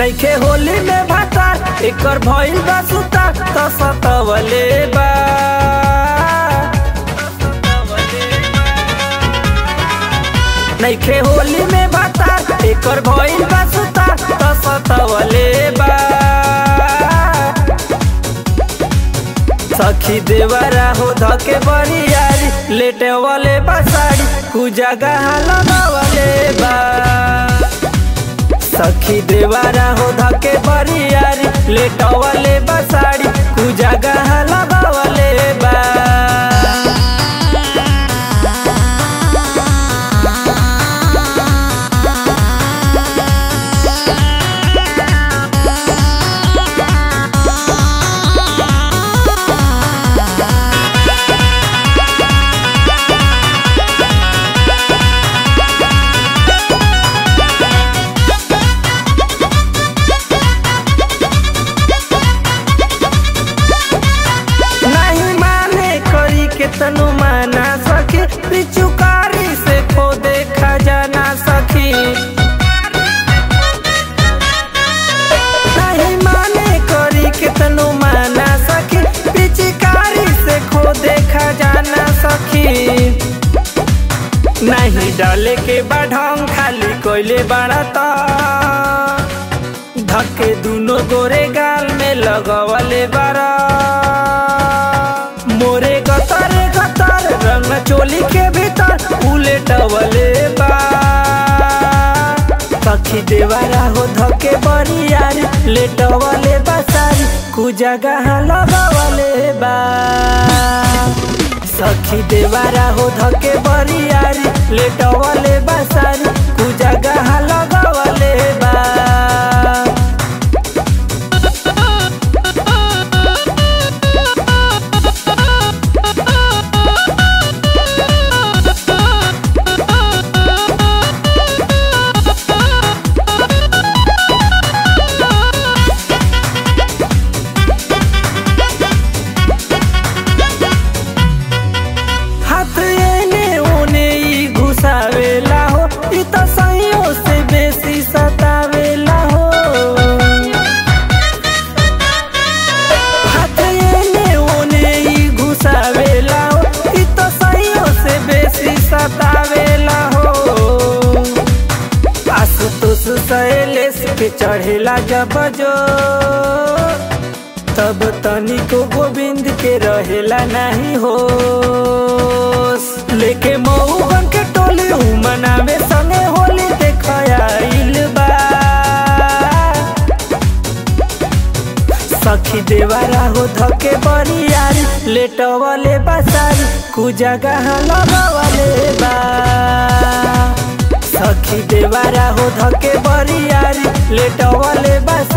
नइखे होली में भातार एकर भइल बा सुतार त सतवले बा नइखे होली में भातार एकर भइल बा सुतार त सतवले बा सखी देवरा हो धके बरियारी लेटे वाले बसाड़ी कुजगा लगावले बा सखी देवारा हो धके बरियारी लेटवले बसाड़ी कुजगा लगावले बा नहीं माने करी के तनु माना सखी पिचुकारी से खो देखा जाना सखी नहीं माने करी के तनु माना सखी पिचकारी से खो देखा जाना सखी नहीं डाले के बाढ़ खाली कोयले बाड़ता धक्के दुनो गोरे गाल में लगवले बारा मोरे गतर गतर रंग चोली के भीतर उलेटवले बा सखी देवारा हो धके बरियारी लेटवले बसारी कुजगा लगवले बा सखी देवारा हो धके बरियारी लेटवले बसारी कुजगा लगवले बा हाथ एने ओने ई घुसावेला हो ई त सहियों से बेसी सतावेला हो हाथ एने ओने ई घुसावेला हो ई त सहियों से बेसी सतावेला हो आशुतोष शैलेश पे चढ़ेला जब जो तब तनिको गोविंद के रहेला नहीं हो लेके मऊ बन के टोली हूँ मनावे संगे होली देखाइल बा सखी देवारा हो धके बरियारी लेटवले बसारी कुजगा लगवले बा सखी देवारा हो धके बरियारी लेटवले बसारी